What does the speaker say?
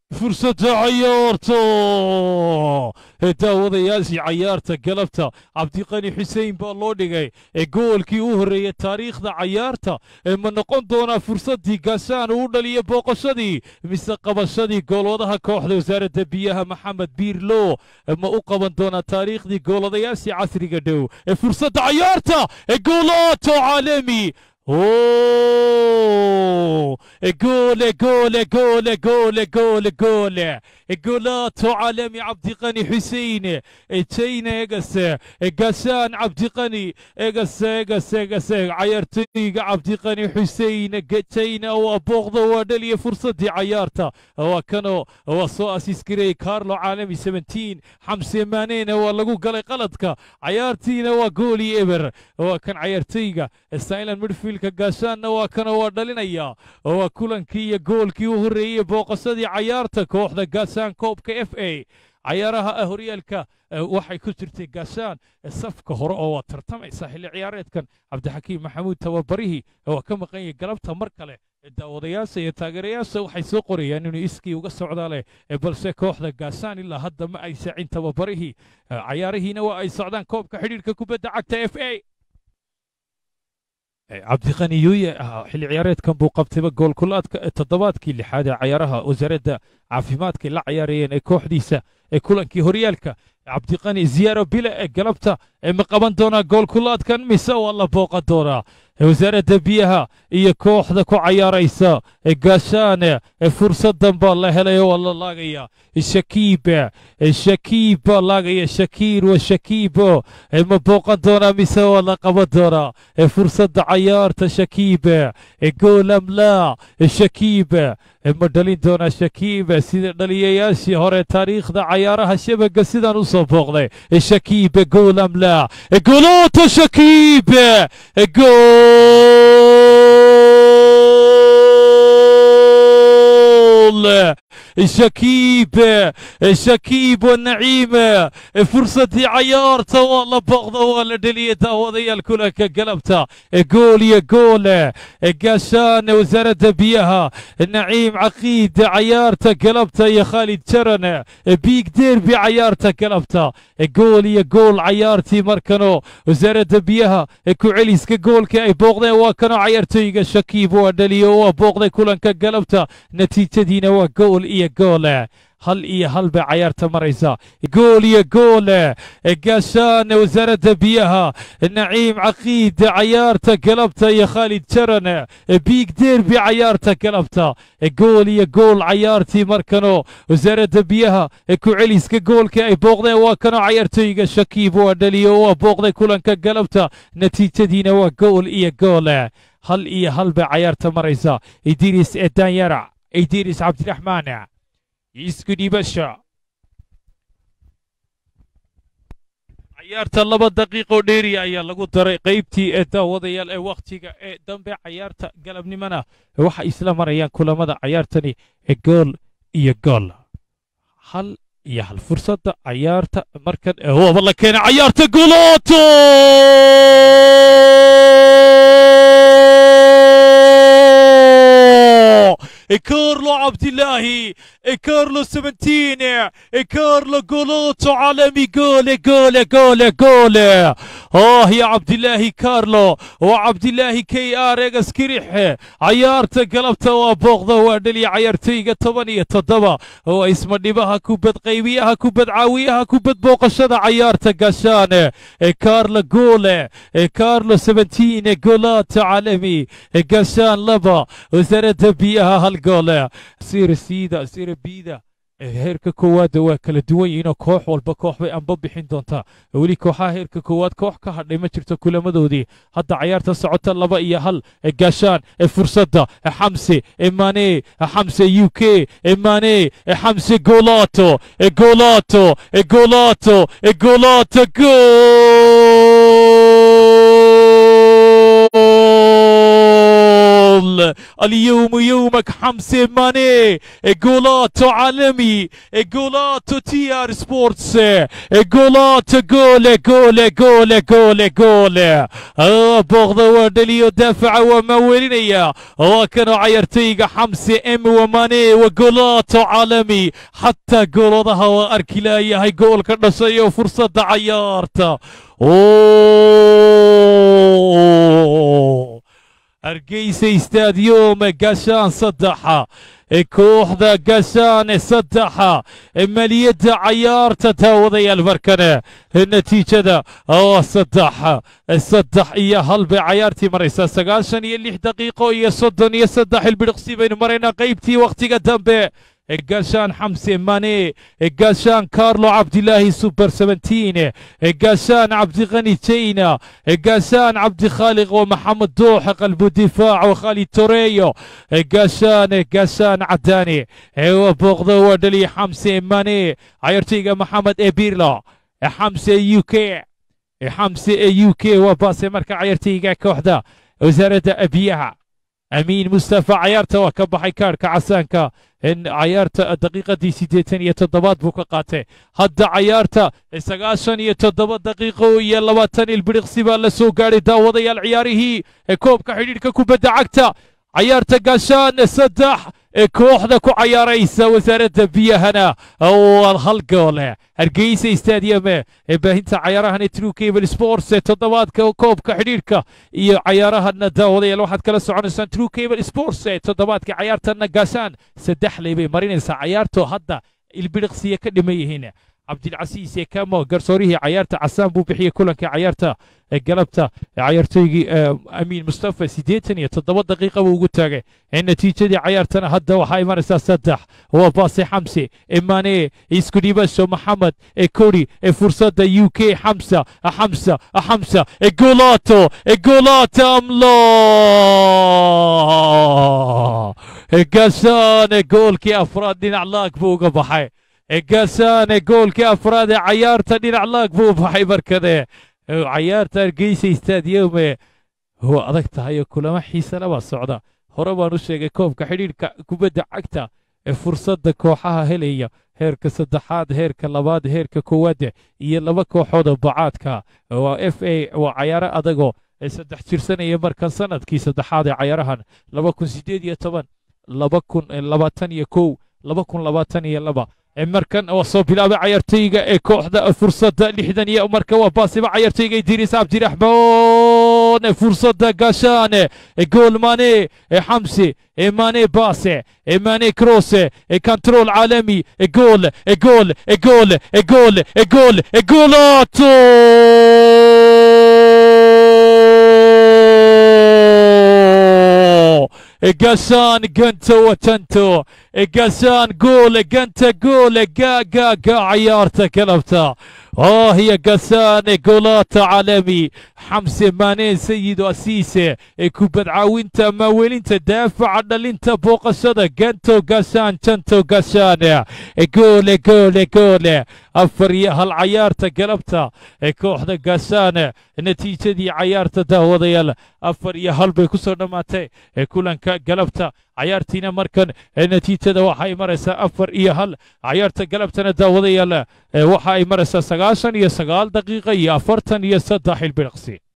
fursadda cayaarta daawadayaashii cayaarta galabta cabdiqani xuseen baa loo dhigay ee goolkii u horreeyey taariikhda cayaarta ee ma noqon doonaa fursaddii gaashaan uu dhaliya booqashadii mise qabashadii goolwadaha kooxda wasaaradda biyaha maxamed biirlo ma u qaban doonaa taariikhdii goolwadayaashii casriga dhow ee fursadda cayaarta ee goolaato caalami Oh, gole gole gole gole gole gole جولاتو عالمي عبد الغني حسين تينا اجس قسان عبد الغني اجس اجس اجس عيرتي عبد الغني حسين تينا وبغض ودلي فرصة دي عيارته وكانوا وصو اسيسكري كارلو عالمي 17 حمسي مانين ولقو قلي قلدك عيارتينا وقولي ابر وكان عيرتيغا ستايلن ميدفيلك قاسان وكانوا ودلينيا وكلنكي جولكي وهريه بوقصدي عيارته كوحده قاسان koobka f a cayaaraha horyaalka waxay ku jirtay gaashaan safka hore oo waa tartamaysa xilli ciyaareedkan cabdixakiim maxamuud tababarihii waa ka maqan yahay galabta mar kale daawadayaasha iyo taageerayaasha waxay soo qorayaan inuu iskii uga socdaa leh balse kooxda gaashaan ilaa hadda ma ay saacin tababarihii cayaarihiina waa ay socdaan koobka xidhiirka kubadda cagta f a cabdiqani yuuye xilli ciyaareedkan buu qabtayba goolkulaadka toddobaadkii lixaad ee cayaaraha wasaaradda caafimaadka la cayaarayeen ee kooxdiisa ee kulankii horyaalka cabdiqani ziyaaro bile ee galabta ma qaban doonaa goolkulaadkan mise waa la booqan doonaa wasaaradda biyaha iyo kooxda ku cayaaraysa ee gaashaane ee fursadan baa la helay waa la laagaya shakiib shakiib baa laagaya shakiir wa shakiibo ma booqan doonaa mise waa la qaban doonaa fursadda cayaarta shakiib goolamlaa shakiib ma dhalin doonaa shakiib sida dhaliyayaashii hore taariikhda cayaaraha shabaga sidan u soo booqday shakiib goolamlaa golooto shakiib gool شكيب شكيب والنعيم فرصة عيارته والله بغضة ولا دليته وضي الكل قلبته جول يا جول قاشان وزارة بيها النعيم عقيد عيارته قلبته يا خالد شرن بيك ديربي عيارته قلبته جول يا جول عيارتي مركنو وزارة بيها كوعليس كجول كاي بغضة وكانوا عيارتي شكيب ودليو وبغضة كلن كقلبته نتيجة دينا وجول إيه goole hal iyo hal bay cayaarta maraysa gool iyo goole gaashaan wasaaradda biyaha naciim caqiid cayaarta galabta iyo khaalid jaran biig deerbi cayaarta galabta gool iyo gool cayaartii markano wasaaradda biyaha ku celiska goolka ay booqdeen waa kanoo cayaartooyga shakiib waa dhaliyo waa booqday kulanka galabta natiijadiina waa gool iyo goole hal iyo hal bay cayaarta maraysa idris edanyarac idris cabdiraxmaan isku dhibasha cayaarta laba daqiiqo dheeriya ayaa lagu daray qaybtii ee daawadayaal ee wakhtiga ee dambe cayaarta galabnimona waxay isla marayaan kulamada cayaartani ee gool iyo gool hal iyo hal fursadda cayaarta markan waaba la keenay cayaarta golooto كارلو عبد الله كارلو 17 كارلو جولوتو عالمي جول جول جول جول اه يا عبد الله كارلو وعبد الله كي ار اسكريح عيارته قلبته وبوغده ودلي عيارتيغا تبنية تضبا هو اسم دبها كوبد قيبيها كوبد عاويها كوبد بوقشده عيارته قشان كارلو جول كارلو 17 جولات عالمي قشان لبا وزارة بيها هالجول سير سيدا سير biida heerka koowaadda waa kala duwan yihiinoo koox walba koox bay anba bixin doontaa weli kooxaha heerka koowaad koox ka hadhay ma jirto kulamadoodii hadda cayaarta socota laba iyo hal gaashaan fursadda xamse mane xamse u k mane xamse golato golato golato golato gool جول اليوم يومك حمزة ماني جولات عالمي جولات تي ار سبورتس جولات جول جول جول جول جول آه بغض ودليو دافع ومولينيا وكانوا عيرتيغا حمزة ام وماني وجولات عالمي حتى جولدها واركلايا هاي جول كدشاي وفرصة عيارتا اوه hargeysa istaadiyome gashaan saddexa kooxda gashaane saddexa maliyadda cayaarta daawadayaal markane natiijada oo saddex saddex iyo hal bay cayaartii maraysaa sagaashan iyo lix daqiiqo iyo soddon iyo saddex ilbidhiqsi baynu maraynaa qaybtii wakhtiga dambe gashaan xamse mane gashaan carlo cabdilaahi super 17 gashaan cabdiqani jayna gashaan cabdikhaaliq ومحمد دوح قلب الدفاع وخالد توريو gashaan gashaan cadaani وبوغدو ودلي حمسه ماني عيرتيغا محمد ابيرلا حمسه يو كي حمسه يو كي وباسي مركا عيرتيغا كوحده وزارة أبيها أمين مصطفى عيارته وكبحي كاركا عسانكا إن عيارته الدقيقة دي سيديتين يتضبط بوكا قاتي هدا عيارته سقاشن يتضبط دقيقة يلواتن البريق سيبا لسو قاري داوضي يا العياره كوب كحيدير كوبا عكتا عيارته قاشان صدح kooxda ku cayaaraysa wasaaradda biyahana oo hal goole hargeysa stadium ee baahinta cayaarahan ee true cable sports ee toddobaadka koobka xidhiidhka iyo cayaarahana daawadayaal waxaad kala soconaysaan true cable sports ee toddobaadka cayaartana gaashaan saddex ley bay marinaysaa cayaartoo hadda ilbidhiqsiya ka dhiman yihiin cabdilcasiis ee kamo garsoorihii cayaarta casaan buu bixiyey kulanka cayaarta galabta cayaartoygii amiin mustafa siddeetan iyo toddoba daqiiqa buu ugu taagay natiijadii cayaartana hadda waxaa imanaysaa saddex waa baase xamse emane isku dhibasho maxamed ee kori ee fursadda u k xamsa xamsa xamsa egolato egolato amlo gashaane goolkii afraad dhinac laag buu uga baxay gashaane goolkii afraad ee cayaarta dhinac laag buu baxay markade cayaarta hargeysa istaadiyome waa adag tahay oo kulamo xiise laba socda hore baan u sheegay koobka xidhiidhka kubadda cagta ee fursadda kooxaha helaya heerka saddexaad heerka labaad heerka koowaad iyo laba kooxood oo bacaadka waa f a waa cayaaro adagoo saddex jirsanaya markan sanadkii saddexaad ee cayaarahan laba kun sideed iyo toban laba kun labaatan iyo kow laba kun labaatan iyo laba markan waa soo bilaabay cayartayga ee kooxda fursadda lixdan iyo marka waa baasiba cayartayga idriis cabdiraxmaan fursadda gashaane gool mane xamsi mane baase mane krose control caalami gool gool gool gool gool goolato gashaan ganta watanto gashaan gool ganta gool ga ga ga cayaarta galabta آه هي قسان جولات عالمي حمزة ماني سيد أسيسة كوبد عاوينتا ماويلينتا دافع عن انت بوق الصدى جنتو قسان تنتو قسان جول جول جول أفريا هالعيارتا قلبتا كوحدة قسان نتيجة دي عيارتا داوديال أفريا هالبي كسر نماتي كلان قلبتا cayaartiina markan natiijada waxa ay maraysaa afar iyo hal cayaarta galabtana daawadayaal waxa ay maraysaa sagaashan iyo sagaal daqiiqa iyo afartan iyo saddex ilbiriqsi